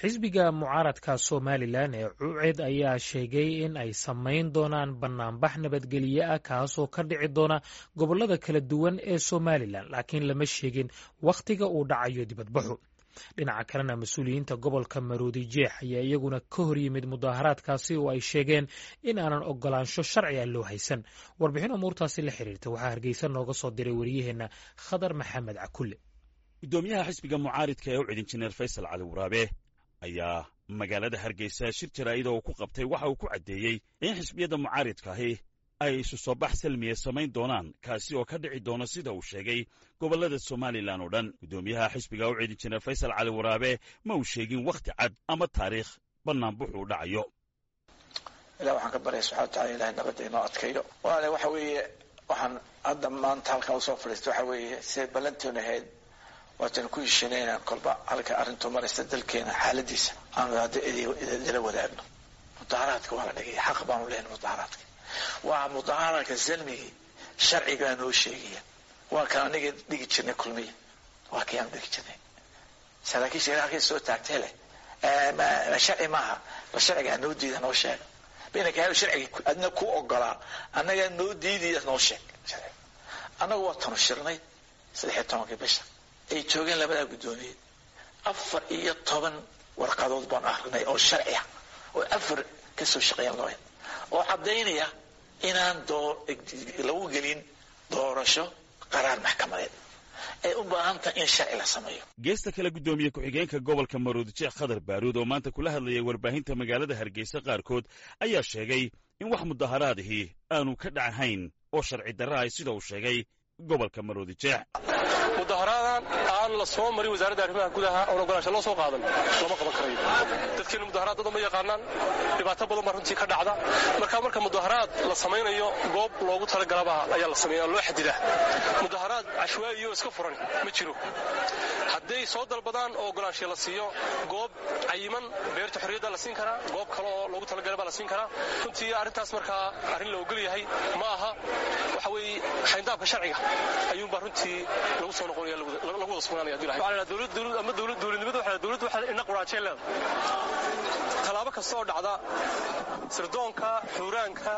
xisbiga mucaaradka somalilan ee cuced ayaa sheegay in ay samayn doonaan banaanbax nabadgelye ah kaasoo ka dhici doona gobolada kala duwan ee somalilan laakiin lama sheegin wakhtiga uu dhacayo dibadbaxu dhinaca kalena mas-uuliyiinta gobolka maroodi jeex ayaa iyaguna ka hor yimid mudaaharaadkaasi oo ay sheegeen in aanan ogolaansho sharci ah loo haysan warbixin umuurtaasi la xiriirta waxaa hargeysa nooga soo diray wariyaheenna khadar maxamed cakulle gudoomiyaha xisbiga mucaaridka ee u cid injineer faysal cali waraabe ayaa magaalada hargeysa shir jaraa'ida oo ku qabtay waxa uu ku caddeeyey in xisbiyadda mucaaridkaahi ay isu soo bax salmiya samayn doonaan kaasi oo ka dhici doona sida uu sheegay gobollada somalilan oo dhan guddoomiyaha xisbiga u cid injineer faysal cali waraabe ma uu sheegin wakhti cad ama taariikh bannaanbuxuu dhacayo ilah waxaan ka baryay subxana watacala ilahay nabadda inoo adkayo walaale waxa weeye waxaan hadda maanta halkan usoo fadhiista waxa weeye siday ballantoon ahayd waatan ku heshiinay inaan kolba halka arrintu maraysa dalkeena xaaladiisa aanu hadda idila wadaagno mudaharaadka waa la dhigay xaq baanu lehnay mudaharaadka waa mudaharaadka salmigii sharcigaa noo sheegaya waa kan aniga dhigi jirnay kulmiya waa kii aanu dhigi jirnay saraakiisha halkay soo taagtay leh sharci maaha ba sharcigaa noo diida noo sheega baynaka hel sharciga adna ku ogolaa annagaa noo diidaya noo sheeg annagu waa tanu shirnay saddexiyo tobankii bisha ay joogeen labadaa guddoomiye afar iyo toban warqadood baan akrinay oo sharci ah oo afar ka soo shaqeeyan looya oo caddaynaya inaan lagu gelin doorasho qaraar maxkamadeed ay u baahan tahay in sharci la sameeyo geesta kale guddoomiye ku-xigeenka gobolka maroodi jeex khadar baaruud oo maanta kula hadlayay warbaahinta magaalada hargeysa qaarkood ayaa sheegay in wax mudaharaadihii aanu ka dhacahayn oo sharci darra ay sida uu sheegay gobolka maroodi jeex mudaharaadan aan la soo marin wasaaradda arrimaha gudaha oon ogolaansha loo soo qaadan lama qaban karayo dadkeena mudaharaad dada ma yaqaanaan dhibaato badan baa runtii ka dhacda marka marka mudaharaad la samaynayo goob loogu talagalaba ayaa la sameeya loo xadidaa mudaharaad cashwaa'iyo iska furan ma jiro hadday soo dalbadaan oo ogolaansha la siiyo goob cayiman beerta xorriyadda la siin karaa goob kale oo loogu talagalay baa la siin karaa runtii arrintaas markaa arrin la ogol yahay ma aha waxa weeye xayndaabka sharciga ayuunbaa runtii lagu soo noqonaya lagu wada sugnaanaya ama dowladnimada waxa dowladdu waxa ina quraajeen leeda tallaabo kasta oo dhacda sirdoonka xuuraanka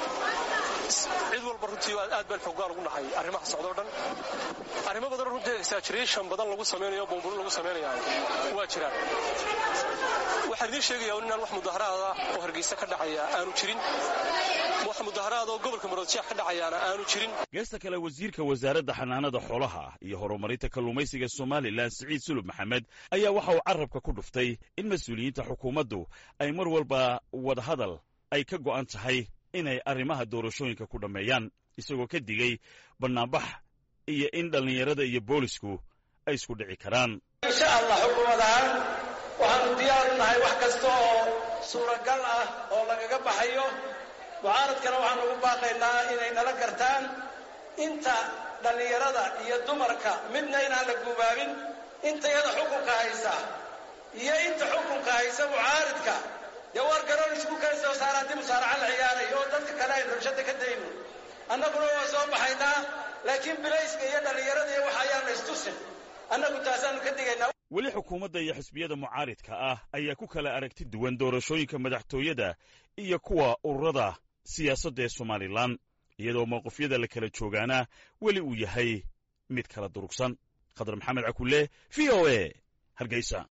cid walba runtii aad baan xoogaan ugu nahay arrimaha socdo o dhan arrimo badan runtii exaggeration badan lagu samaynayo buunburin lagu samaynaya waa jiraan waxaan idiin sheegayaa inaan wax mudaharaada oo hargeysa ka dhacaya aanu jirin wax mudaharaada oo gobolka maroodjeex ka dhacayaana aanu jirin geesta kale wasiirka wasaaradda xanaanada xoolaha iyo horumarinta kalluumaysiga somalilan siciid sulub maxamed ayaa waxa uu carrabka ku dhuftay in mas-uuliyiinta xukuumaddu ay mar walba wadahadal ay ka go'an tahay inay arrimaha doorashooyinka ku dhammeeyaan isagoo ka digay bannaanbax iyo in dhallinyarada iyo boolisku ay isku dhici karaan insha allah xukuumad ahaan waxaanu diyaar u nahay wax kasta oo suuragal ah oo lagaga baxayo mucaaradkana waxaanu ugu baaqaynaa inay nala gartaan inta dhallinyarada iyo dumarka midna inaan la guubaabin inta iyada xukunka haysa iyo inta xukunka haysa mucaaridka dee war garoon isku kaysa oo saaraanti musaaraca la ciyaaray oo dadka kale aynu rabshada ka dayno annaguna waa soo baxaynaa laakiin bilayska iyo dhallinyarada iyo wax ayaana istusin annagu taasaanu ka digaynaa weli xukuumadda iyo xisbiyada mucaaridka ah ayaa ku kala aragti duwan doorashooyinka madaxtooyada iyo kuwa ururada siyaasadda ee somalilan iyadoo mowqifyada la kala joogaana weli uu yahay mid kala durugsan khadar maxamed cakulle v o e hargeysa